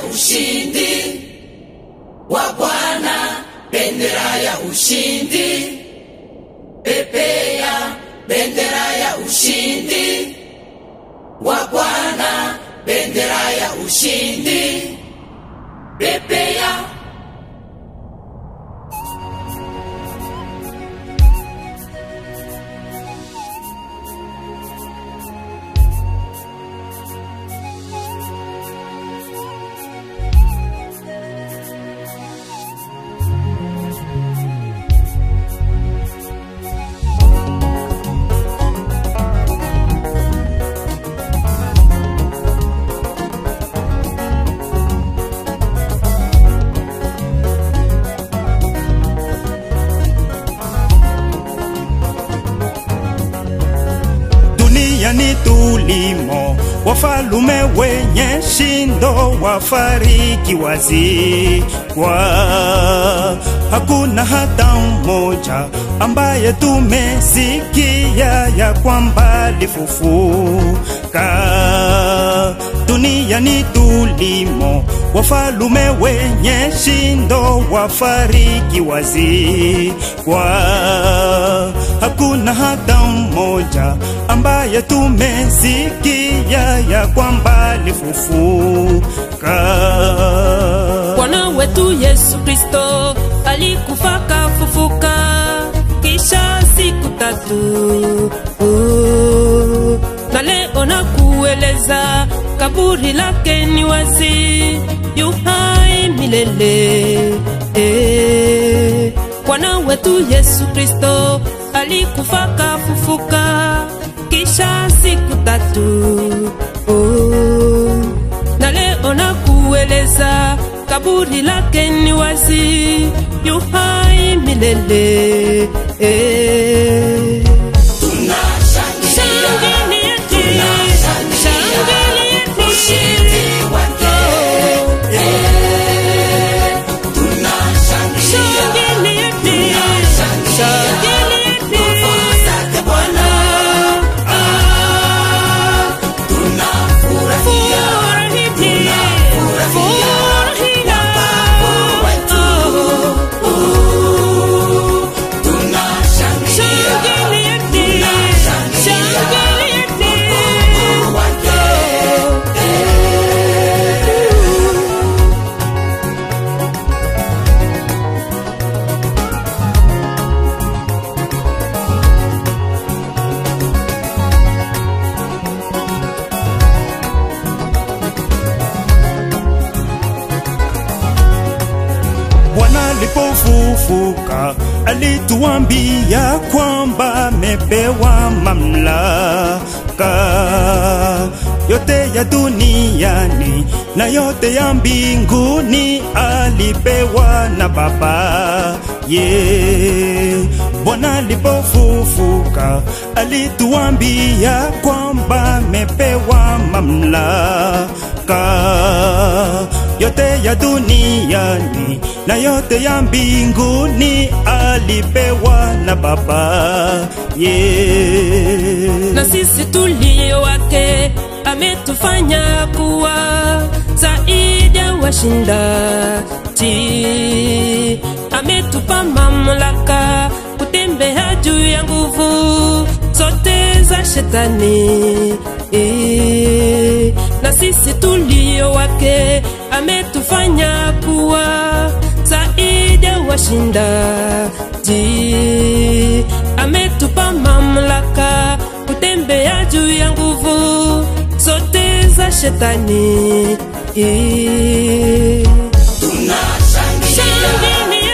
ushindi wa Bwana, bendera ya ushindi, pepea bendera ya ushindi wa Bwana, bendera ya ushindi, pepea duniani tulimo, wafalume wenye shindo wafariki wazikwa, hakuna hata mmoja ambaye tumesikia ya kwamba alifufuka. Duniani tulimo, wafalume wenye shindo wafariki wazikwa, hakuna hata mmoja ambaye tumesikia ya kwamba alifufuka. Bwana wetu Yesu Kristo alikufa kafufuka, kisha siku tatu oh, na leo na kueleza kaburi lake ni wazi, yu hai milele eh. Bwana wetu Yesu Kristo alikufa kafufuka, kisha siku tatu oh, na leo na kueleza kaburi lake ni wazi, yu hai milele eh. Shangilieni, shangilieni. Shangilieni, shangilieni. Furahini, furahina. Shangilieni, shangilieni. Bwana alipofufuka alituambia kwamba amepewa mamlaka yote ya duniani na yote ya mbinguni alipewa na Baba ye. Bwana alipofufuka alituambia kwamba amepewa mamlaka yote ya duniani na yote ya mbinguni alipewa na Baba ye. na sisi tulio wake ametufanya kuwa zaidi ya washindaji, ametupa mamlaka kutembea juu ya nguvu zote za shetani. Eh, Na sisi tulio wake ametufanya kuwa zaidi ya washindaji, ametupa mamlaka kutembea juu ya nguvu zote za shetani. Eh, Shangilieni,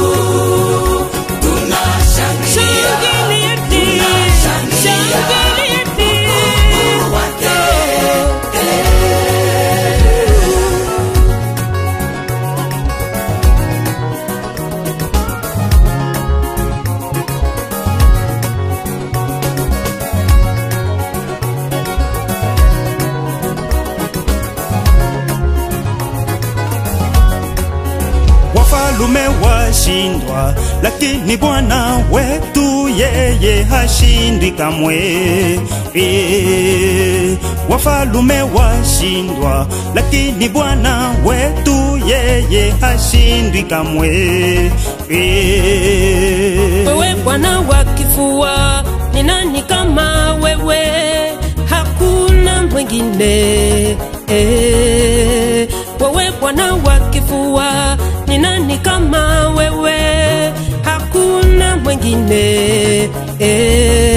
Shangilieni, washindwa, lakini Bwana wetu yeye hashindwi kamwe. E, wafalume washindwa, lakini Bwana wetu yeye hashindwi kamwe. E, wewe Bwana wa kifua, ni nani kama wewe? Hakuna mwingine eh. Wewe Bwana wa kifua, ni nani kama wewe? Hakuna mwingine eh.